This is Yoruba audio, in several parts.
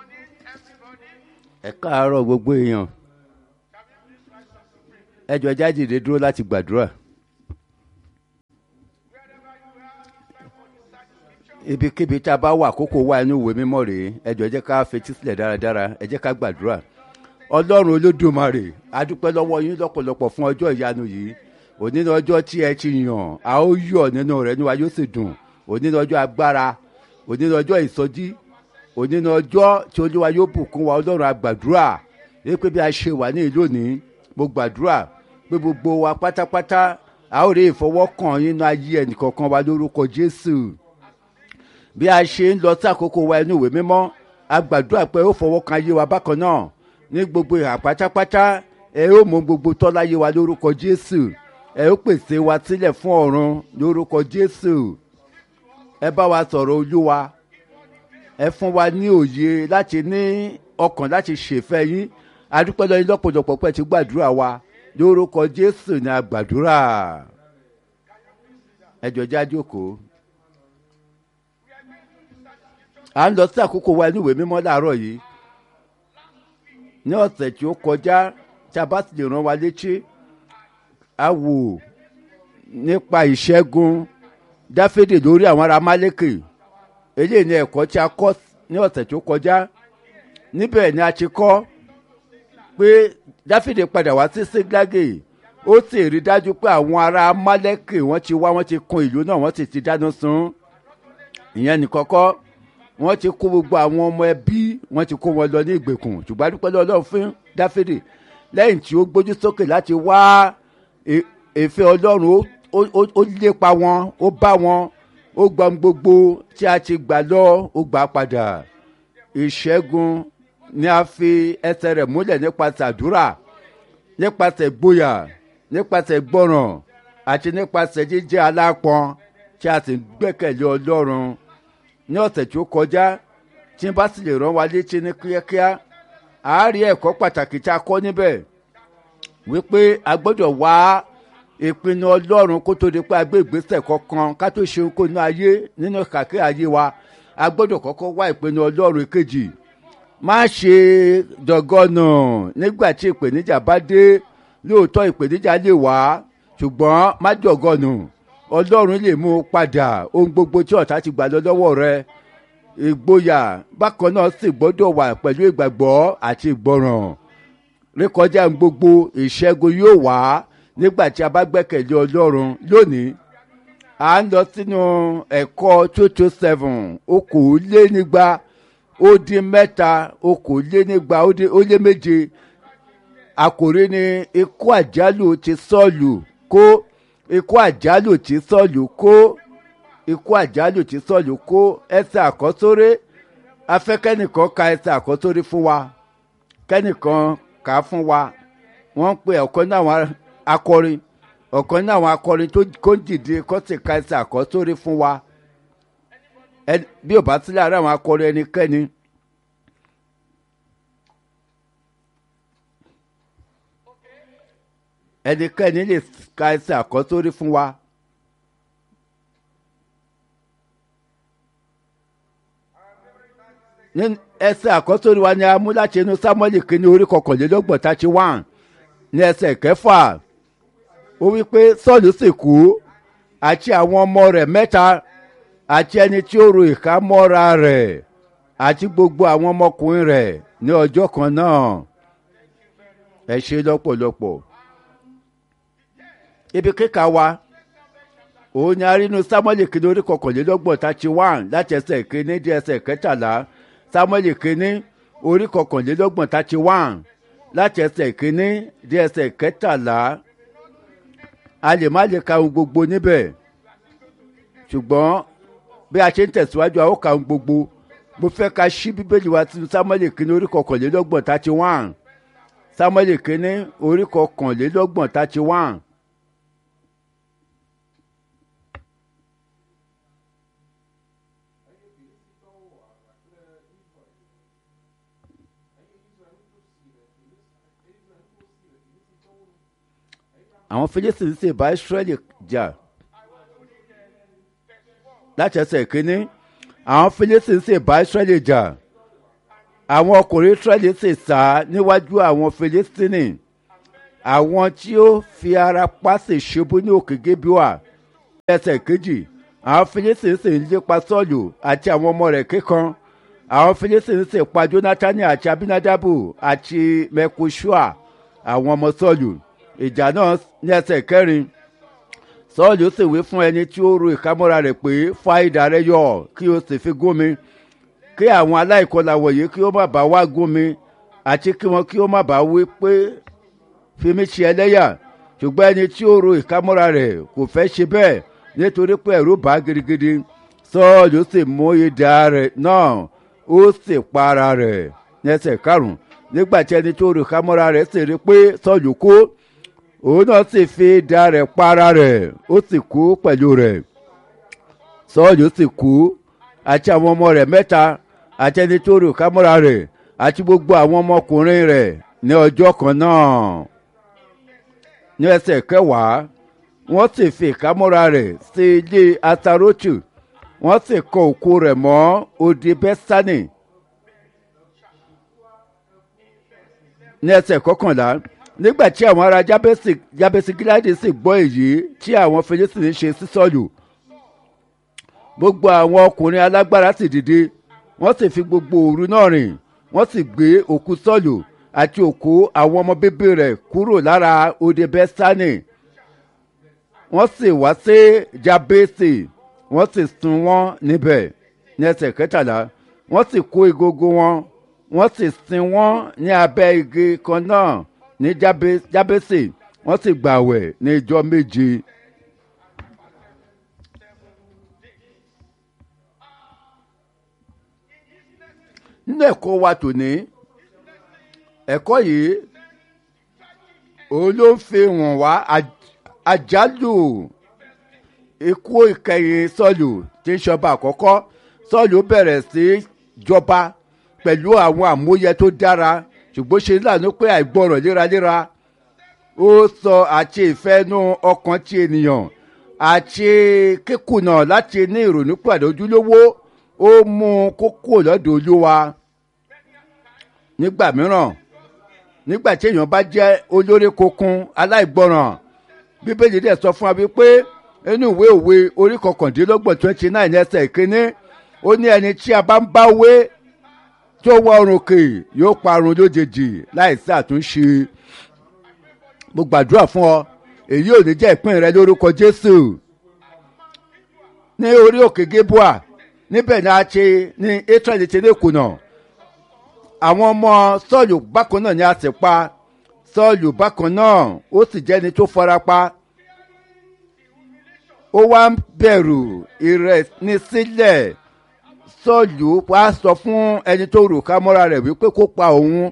ẹ káàárọ̀ gbogbo èèyàn ẹ jọ jáde dúró láti gbàdúrà. ibikíbi tá a bá wà kókó wà inú ìwé mímọ́ rèé ẹ jọ jẹ́ ká fetí sílẹ̀ dáradára ẹ jẹ́ ká gbàdúrà ọlọ́run olódùmarè a dúpẹ́ lọ́wọ́ yín lọ́pọ̀lọpọ̀ fún ọjọ́ ìyanu yìí òní ní ọjọ́ tí ẹ ti yàn a ó yọ̀ nínú rẹ̀ níwájú yóò sì dùn òní ní ọjọ́ agbára òní ní ọjọ́ ìsọjí òní ní ọjọ́ tí olúwa yóò bùkún wa ọlọ́run àgbàdúrà pé bí a ṣe wà ní ìlú òní mo gbàdúrà pé gbogbo wa pátápátá a ó rí ìfọwọ́kàn nínú ayé ẹnìkọ̀ọ̀kan wa lórúkọ jésù bí a ṣe ń lọ sí àkókò wa inú ìwé mímọ́ a gbàdúrà pé ó fọwọ́ kan ayé wa bákan náà ní gbogbo ìhà pátápátá ẹ ó mú gbogbo tọ́láyé wa lórúkọ jésù ẹ ó pèsè wa sílẹ̀ fún ọ̀run lórúkọ jésù ẹ bá wa sọ̀rọ̀ olúwa ẹ fún wa ní òye láti ní ọkàn láti ṣèfẹ́ yín adúpẹ́ lọ́yìn lọ́pọ̀lọpọ̀ pẹ̀ tí gbàdúrà wa lórúkọ jésù ní àgbàdúrà ẹ jọ já jókòó à ń lọ sí àkókò wa ní ìwé mímọ́ láàárọ̀ yìí ní ọ̀sẹ̀ tí ó kọjá tí a bá sì lè rán wa létí a wò nípa ìṣẹ́gun dáfídì lórí àwọn ará málékè eléyìí ni ẹ̀kọ́ tí a kọ́ ní ọ̀sẹ̀ tí ó kọjá níbẹ̀ ni a ti kọ́ pé dáfídì padà wá sí síglágè ó sì rí dájú pé àwọn ará málékè wọ́n ti wá wọ́n ti kun ìlú náà wọ́n sì ti dáná sun ìyẹn nìkan kọ́ wọ́n ti kó gbogbo àwọn ọmọ ẹbí wọ́n ti kó wọn lọ ní ìgbèkùn ṣùgbọ́n adúpẹ́ lọ́wọ́ fún dáfídì lẹ́yìn tí ó gbójú sókè láti wá èéfẹ́ ọlọ́run ó lépa wọn ó bá wọn ó gba gbogbo tí a ti gbà lọ ó gbà padà ìṣẹ́gun ni a fi ẹsẹ̀ rẹ̀ múlẹ̀ nípasẹ̀ àdúrà nípasẹ̀ gboyà nípasẹ̀ gbọ́ràn àti nípasẹ̀ jíjẹ́ alápọn tí a sì gbẹ́kẹ̀lé ọlọ́run ní ọ̀sẹ̀ tí ó kọjá tí n bá sì lè rán wa létí ní kíákíá àárí ẹ̀kọ́ pàtàkì tí a kọ́ níbẹ̀ wípé a gbọ́dọ̀ wá ìpinnu ọlọ́run kó tó di pé a gbé ìgbésẹ̀ kankan ká tó ṣe kó inú ayé nínú kàkẹ́ ayé wa a gbọ́dọ̀ kọ́kọ́ wá ìpinnu ọlọ́run kejì má ṣe dọ̀gọ́nà nígbà tí ìpèníjà bá dé lóòótọ́ ìpèníjà lè wá ṣùgbọ́n má dọ̀gọ́nà ọlọ́run lè mú un padà ohun gbogbo tí ọ̀tá ti gbà lọ lọ́wọ́ rẹ ìgboyà bákan náà sì gbọ́dọ̀ wà pẹ̀lú ìgbàgbọ́ àti ìgbọràn rékọjá gbogbo ìṣẹ́gun yóò wá nígbà tí a bá gbẹ́kẹ̀lé ọlọ́run lónìí à ń lọ sínú ẹ̀kọ́ two two seven okòólénígba ó dín mẹ́ta okòólénígba ó lé méje àkòrí ni ikú àjálù ti sọ́ọ̀lù kó ikú àjálù tí sọ́ọ̀lù kó ikú àjálù tí sọ́ọ̀lù kó ẹsẹ̀ àkọ́sórí afẹ́kẹ́nìkan ka ẹsẹ̀ àkọ́sórí fún wa kẹ́nìkan kà á fún wa wọ́n ń pe ọ̀kan náà àwọn akọrin ọ̀kan náà àwọn akọrin tó kó dìde kó sì ka ẹsẹ̀ àkọ́sórí fún wa bí ò bá sílẹ̀ ara àwọn akọrin ẹnikẹ́ni. ẹnikẹ́ni lè ka ẹsẹ̀ àkọ́sórí fún wa. ní ẹsẹ̀ àkọ́sórí wa ni a mú láti inú sámúẹ́lì kínní orí kọkànlélọ́gbọ̀n thirty one ní ẹsẹ̀ kẹfà ó wí pé sọ́ọ̀lù sì kú àti àwọn ọmọ rẹ̀ mẹ́ta àti ẹni tí ó ro ìka mọ́ra rẹ̀ àti gbogbo àwọn ọmọkùnrin rẹ̀ ní ọjọ́ kan náà ẹ ṣe lọ́pọ̀lọpọ̀ ibi kíkà wa òun ni arínú samuel kìíní orí kọkànlélọ́gbọ̀n thirty one láti ẹsẹ̀ kìíní di ẹsẹ̀ kẹtàlá samuel kìíní orí kọkànlélọ́gbọ̀n thirty one láti ẹsẹ̀ kìíní di ẹsẹ̀ kẹtàlá a lè má lè ka ohun gbogbo níbẹ̀ ṣùgbọ́n bí a ṣe ń tẹ̀síwájú a ó ka ohun gbogbo mo fẹ́ ka ṣí bíbélì wa sínú samuel kìíní orí kọkànlélọ́gbọ̀n thirty one samuel kìíní orí kọkànlélọ́gbọ̀n thirty one. àwọn philistines sì bá israẹli jà láti ẹsẹ̀ kínní àwọn philistines sì bá israẹli jà àwọn ọkùnrin israẹli sì sá níwájú àwọn filistini àwọn tí ó fi ara pa sì ṣubú ní òkè gébíwà ẹsẹ̀ kejì àwọn filistini sì ń lépa sọ́ọ̀lù àti àwọn ọmọ rẹ̀ kíkan àwọn filistini sì pa jonathan àti abinadabu àti mekushua àwọn ọmọ sọ́ọ̀lù ìjà náà ní ẹsẹ̀ kẹrin sọ́ọ̀lù sì wí fún ẹni tí ó ru ìkámọ́ra rẹ̀ pé fa idà rẹ yọ kí o sì fi gún mi kí àwọn aláìkọlà wọ̀nyí kí ó má bàa wá gún mi àti kí wọn kí ó má bàa wí pé fi mí ṣe ẹlẹ́yà ṣùgbọ́n ẹni tí ó ru ìkámọ́ra rẹ̀ kò fẹ́ ṣe bẹ́ẹ̀ nítorí pé ẹ̀rù bá gidigidi sọ́ọ̀lù sì mú idà rẹ̀ náà ó sì pa ara rẹ̀ ní ẹsẹ̀ karùn-ún nígbà tí ẹni tó ru ìkámọ́ra rẹ̀ sì rí pé sọ́ọ̀lù kú òun náà sì fi idà rẹ̀ pa ara rẹ̀ ó sì kú pẹ̀lú rẹ̀ sọ́ọ̀lù sì kú àti àwọn ọmọ rẹ̀ mẹ́ta àti ẹni tó ru ìkámọ́ra rẹ̀ àti gbogbo àwọn ọmọkùnrin rẹ̀ ní ọjọ́ kan náà ní ẹsẹ̀ kẹwàá wọ́n sì fi ìkámọ́ra rẹ̀ sí ilé asarotu wọ́n sì kọ òkú rẹ̀ mọ́ odi bẹ́sánì ní ẹsẹ̀ kọkànlá nígbà tí àwọn ará jábẹ́sì gíláàdì sì gbọ́ èyí tí àwọn fèrèsì ṣe sí sọ́ọ̀lù gbogbo àwọn ọkùnrin alágbára sì dìde wọ́n sì fi gbogbo òru náà rìn wọ́n sì gbé òkú sọ́ọ̀lù àti òkú àwọn ọmọ bíbí rẹ̀ kúrò lára odi bẹ́sánì wọ́n sì wá sí jábẹ́sì wọ́n sì sun wọ́n níbẹ̀ ní ẹsẹ̀ kẹtàlá wọ́n sì kó egungun wọn wọ́n sì sin wọ́n ní abẹ́ igi kan náà ní jábẹ́sì wọ́n sì gbàwẹ̀ ní ijọ́ méje. nínú ẹ̀kọ́ wa tòní ẹ̀kọ́ yìí òun ló ń fi hàn wá àjálù ikú ìkẹyìn sọ́ọ̀lù tí ń ṣọba àkọ́kọ́ sọ́ọ̀lù bẹ̀rẹ̀ sí jọba pẹ̀lú àwọn àmúyẹ tó dára ṣùgbọ́n ṣe lànà pé àìgbọràn léraléra ó sọ àti ìfẹ́nu ọkàn ti ènìyàn àti kíkùnà láti ní ìrònú pàdé ojúlówó ó mú kókó lọ́dọ̀ olúwa nígbà mìíràn nígbà tí èèyàn bá jẹ́ olórí kokun aláìgbọràn bíbélì dẹ̀ sọ fún wa wípé inú ìwé òwe orí kọkàndínlọ́gbọ̀n twenty nine ẹsẹ̀ ìkíní ó ní ẹni tí a bá ń bá wé tó wọ ọrùn kè yóò parun lójijì láìsí àtúnṣe mo gbàdúrà fún ọ èyí ò ní jẹ́ ìpín rẹ lórúkọ jésù ní orí òkè gébúà níbẹ̀ ni a ṣe ní israẹli ti lè kùnà àwọn ọmọ sọ́ọ̀lù bákan náà ni a sì pa sọ́ọ̀lù bákan náà ó sì jẹ́ni tó fara pa ó wá ń bẹ̀rù ìrẹ̀nisílẹ̀ sọ́ọ̀lù wá sọ fún ẹni tó rò ká mọ́ra rẹ̀ wípé kó pa òun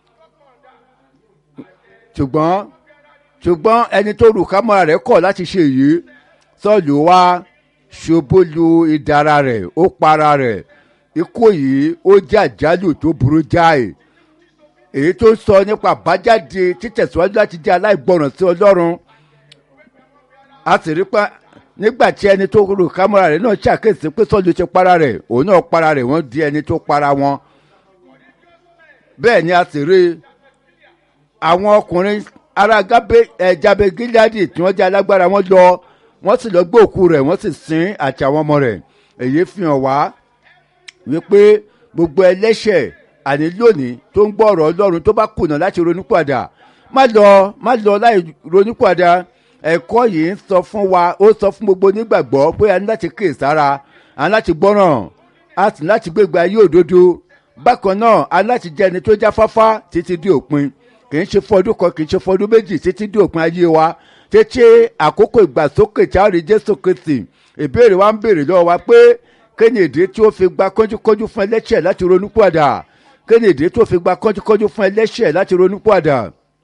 ṣùgbọ́n ṣùgbọ́n ẹni tó rò ká mọ́ra rẹ̀ kọ̀ láti ṣe èyí sọ́ọ̀lù wá ṣubú lu ìdára rẹ̀ ó para rẹ̀ ikú yìí ó jẹ́ àjálù tó burú jáì èyí tó ń sọ nípa àbájáde títẹ̀síwájú láti jẹ́ aláìgbọràn sí ọlọ́run a sì rí pa nígbà tí ẹni tó rò kámọ́ra rẹ̀ náà ṣàkíyèsí pé sọ́ọ̀lù ti para rẹ̀ òun náà para rẹ̀ wọ́n di ẹni tó para wọn bẹ́ẹ̀ ni a sì rí àwọn ọkùnrin ará jábẹ́ gíláàdì tí wọ́n jẹ́ alágbára wọn lọ wọ́n sì lọ gbé òkú rẹ̀ wọ́n sì sin àti àwọn ọmọ rẹ̀ èyí fi hàn wá wípé gbogbo ẹlẹ́ṣẹ̀ àní lónìí tó ń gbọ́ ọ̀rọ̀ ọlọ́run tó bá kùnà láti ronúpàdà má lọ má lọ láì ronúpàdà ẹ̀kọ́ yìí ń sọ fún wa ó sọ fún gbogbo onígbàgbọ́ pé a ní láti kíyè sára a ní láti gbọ́ràn a sì ní láti gbégbá ayé òdodo bákan náà a ní láti jẹ́ ẹni tó jáfáfá títí dé òpin kì í ṣe fọdún kan kì í ṣe fọdún méjì títí dé òpin ayé wa títí àkókò ìgbàsókè tí a rí jésù kristi ìbéèrè wa ń béèrè lọ́wọ́ wa pé kéde èdè tí ó fi gba kánjúkánjú fún ẹlẹ́ṣẹ̀ láti ronú padà kéde èdè tí ó fi gba kánjúkánjú fún ẹlẹ́ṣẹ̀ láti ronú padà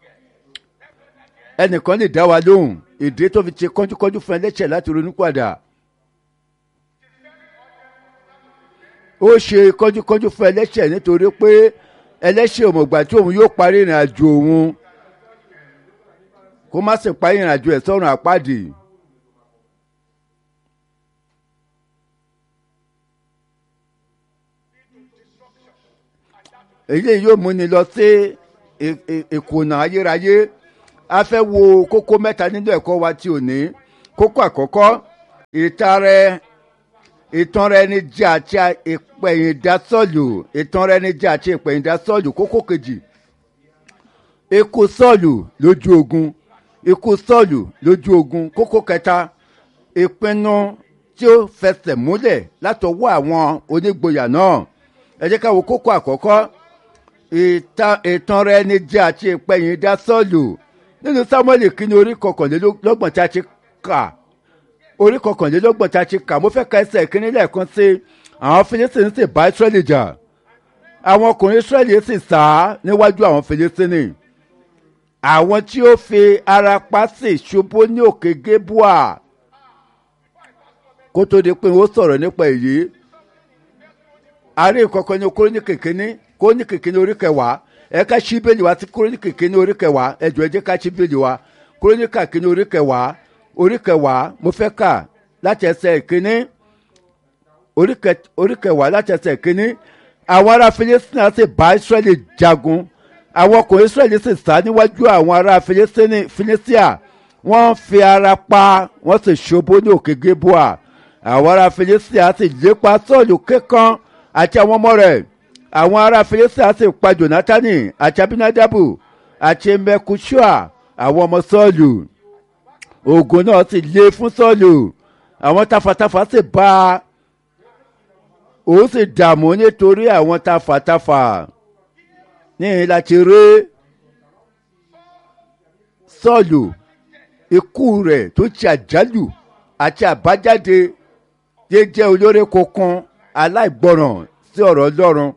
ẹnìkan lè dá wa lóhùn èdè tó fi ṣe kánjúkánjú fún ẹlẹ́ṣẹ̀ láti ronú padà ó ṣe kánjúkánjú fún ẹlẹ́ṣẹ̀ nítorí pé ẹlẹ́ṣẹ̀ òmùgbà tí òun yóò parí ìrìn àjò òun kó má sì parí ìrìn àjò ẹ̀ sọ́run àpáàdì. èyí yóò múni lọ sí ìkùnà ayérayé a fẹ́ wo kókó mẹ́ta nínú ẹ̀kọ́ wa tí ò ní kókó àkọ́kọ́ ìtarẹ ìtàn rẹ ní jẹ́ àti ìpẹ̀yìndásọ́ọ̀lù ìtàn rẹ ní jẹ́ àti ìpẹ̀yìndásọ́ọ̀lù kókó kejì ikú sọ́ọ̀lù lójú ogun ikú sọ́ọ̀lù lójú ogun kókó kẹta ìpinnu tí ó fẹsẹ̀ múlẹ̀ látọwọ́ àwọn onígboyà náà ẹ jẹ́ ká wo kókó àkọ́kọ́ ìtàn rẹ ní jẹ́ àti ìpẹ̀yìndásọ́ọ̀lù nínú samuel kínní orí kọkànlélọ́gbọ̀n tí a ti kà orí kọkànlélọ́gbọ̀n tí a ti kà mo fẹ́ ka ẹsẹ̀ kínní lẹ́ẹ̀kan sí àwọn filistin sì bá israẹli jà àwọn ọkùnrin israẹli sì sá níwájú àwọn filistin àwọn tí ó fi ara pa sì ṣubú ní òkè gébúà kó tó di pé ó sọ̀rọ̀ nípa èyí àárín ìkọ̀kọ̀ ní kúrónì kìkínní kúrónì kìkínní orí kẹwàá ẹ ká ṣí bẹ́ẹ̀lì wa sí kúrónìkì kínní orí kẹwàá ẹ jọ ẹ jẹ́ ká ṣí bẹ́ẹ̀lì wa kúrónìkà kínní orí kẹwàá orí kẹwàá mo fẹ́ kà láti ẹsẹ̀ kínní orí kẹwàá láti ẹsẹ̀ kínní àwọn ará filistina sì bá israẹli jagun àwọn ọkùnrin israẹli sì sá níwájú àwọn ará filistia wọ́n fi ara pa wọ́n sì ṣubú ní òkè gébúà àwọn ará filistia sì lépa sọ́ọ̀lù kékan àti àwọn ọmọ rẹ̀ àwọn ará filistia sì pa jonatani àti abinadabu àti mekushua àwọn ọmọ sọ́ọ̀lù ogun náà sì lé fún sọ́ọ̀lù àwọn tafàtafà sì bá a òun sì dààmú nítorí àwọn tafàtafà níyìn láti rí sọ́ọ̀lù ikú rẹ̀ tó ti àjálù àti àbájáde jẹ́jẹ́ olórí kankan aláìgbọràn sí ọ̀rọ̀ ọlọ́run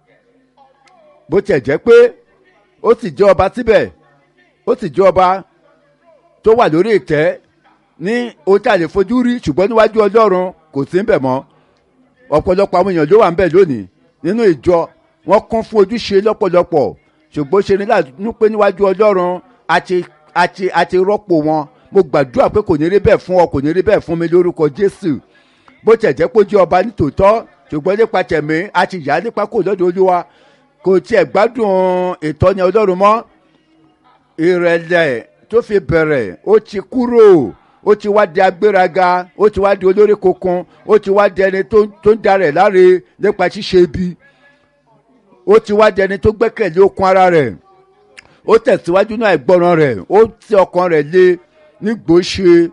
bó tiẹ̀ jẹ́ pé ó sì jẹ́ ọba síbẹ̀ ó sì jẹ́ ọba tó wà lórí ìtẹ́ ní ohun tí a lè fojú rí ṣùgbọ́n níwájú ọlọ́run kò sí ń bẹ̀ mọ́ ọ̀pọ̀lọpọ̀ àwọn èèyàn ló wà ń bẹ̀ lónìí nínú ìjọ wọ́n kún fún ojúṣe lọ́pọ̀lọpọ̀ ṣùgbọ́n ṣe ní láàánú pé níwájú ọlọ́run àti àti àti rọ́pò wọn mo gbàdúrà pé kò ní rí bẹ́ẹ̀ fún ọ kò ní rí bẹ́ẹ̀ fún mi lórúkọ jésù bó tiẹ̀ jẹ́ pé ó jẹ́ ọba nítòótọ́ ṣùgbọ́n nípa tẹ̀mí àti ìyá nípa kò lọ́dọ̀ olúwa kò tiẹ̀ gbádùn ìtọ́ni ọlọ́run mọ́ ìrẹ̀lẹ̀ tó fi bẹ̀rẹ̀ ó ti kúrò ó ti wá di agbéraga ó ti wá di olórí kokun ó ti wá di ẹni tó ń darẹ̀ láre nípa ṣíṣe ibi ó ti wá di ẹni tó gbẹ́kẹ̀lé okun ara rẹ̀ ó tẹ̀síwájú náà ìgbọràn rẹ̀ ó ti ọkàn rẹ̀ lé nígbòóṣe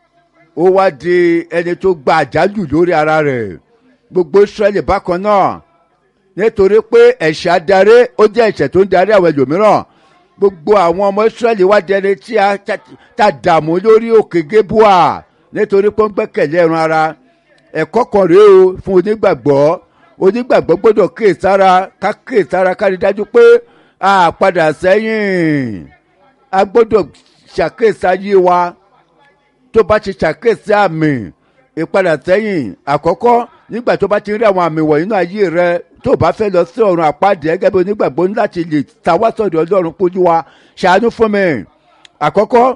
ó wá di ẹni tó gba àjálù lórí ara rẹ̀ gbogbo israẹli bákan náà nítorí pé ẹ̀ṣẹ̀ adarí ó jẹ́ ẹ̀ṣẹ̀ tó ń darí àwọn ẹlòmíràn gbogbo àwọn ọmọ israẹli wá di ẹni tí a ta dààmú lórí òkè gébúà nítorí pé ó ń gbẹ́kẹ̀lé ẹran ara ẹ̀kọ́ kan rèé o fún onígbàgbọ́ onígbàgbọ́ gbọ́dọ̀ kíyèsára ká kíyèsára ká rí dájú pé a padà sẹ́yìn a gbọ́dọ̀ ṣàkíyèsí ayé wa tó bá ti ṣàkíyèsí àmì ìpadà sẹ́yìn àkọ́kọ́ nígbà tó bá ti rí àwọn àmì wọ̀nyí náà ayé rẹ tó bá fẹ́ lọ sí ọ̀run àpáàdé gẹ́gẹ́ bí onígbàgbọ́ ní láti lè tawásọ̀dọ̀ ọlọ́run pójú wa ṣàánú fún mi àkọ́kọ́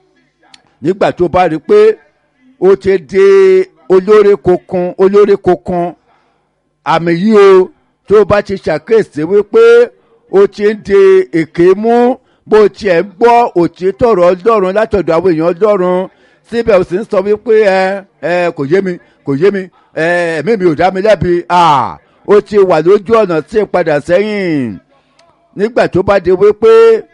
nígbà tó bá rí pé ó ti di olórí kokun olórí kokun àmì yìí o tó bá ti ṣàkíyèsí wípé ó ti ń di èké mú bó tiẹ̀ ń gbọ́ òtítọ́ ọ̀rọ̀ ọlọ́run látọ̀dọ̀ àwọn èèyàn ọlọ́run síbẹ̀ ó sì ń sọ wípé ẹ ẹ kò yé mi kò yé mi ẹ ẹ̀mí mi ò dá mi lẹ́bi ó ti wà lójú ọ̀nà tí ì padà sẹ́yìn nígbà tó bá di wípé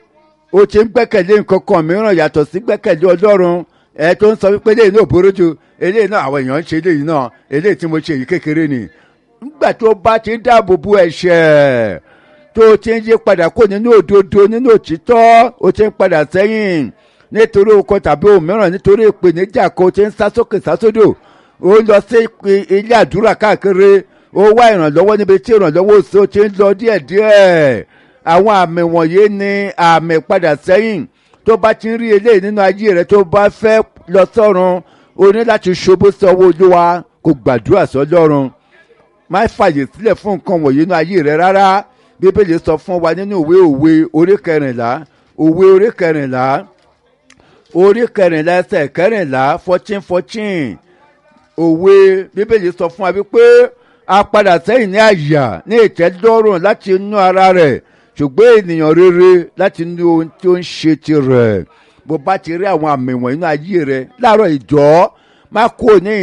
ó ti ń gbẹ́kẹ̀lé nǹkan kan mìíràn yàtọ̀ sí gbẹ́kẹ̀lé ọlọ́run ẹ tó ń sọ wípé eléyìí náà burú ju eléyìí náà àwọn èèyàn ń ṣe eléyìí náà eléyìí tí mo ṣe yìí kékeré ni nígbà tó bá ti ń dáàbò bo ẹ̀ṣẹ̀ tó ti ń yí padà kó nínú òdodo nínú òtítọ́ ó ti ń padà sẹ́yìn nítorí okò tàbí òmíràn nítorí ìpèníjà kan ti ń sá sókè sá sódò ó lọ sí ilé àdúrà káàkiri ó wá ìrànlọ́wọ́ níbi tí ìrànlọ́wọ́ òsè ó ti ń lọ díẹ̀díẹ̀ àwọn àmì wọ̀nyí ni àmì padà sẹ́yìn tó bá ti ń rí eléyìí nínú ayé rẹ tó bá fẹ́ lọ sọ́run o ní láti ṣubú sí ọwọ́ olúwa kò gbàdúrà sọ́lọ́run má fàyè sílẹ̀ fún nǹkan wọ̀nyí nínú ayé rẹ rárá bíbélì sọ fún wa nínú ìwé òwe orí kẹrìnlá òwe orí kẹrìnlá orí kẹrìnlá ẹsẹ̀ kẹrìnlá fourteen fourteen òwe bíbélì sọ fún wa wípé a padà sẹ́yìn ní àyà ní ìtẹ́dọ́rùn láti inú ara rẹ̀ ṣùgbọ́n ènìyàn rere láti inú ohun tí ó ń ṣe tirẹ̀ bó bá ti rí àwọn àmì wọ̀nyí nínú ayé rẹ̀ láàárọ̀ ìjọ́ má kó ní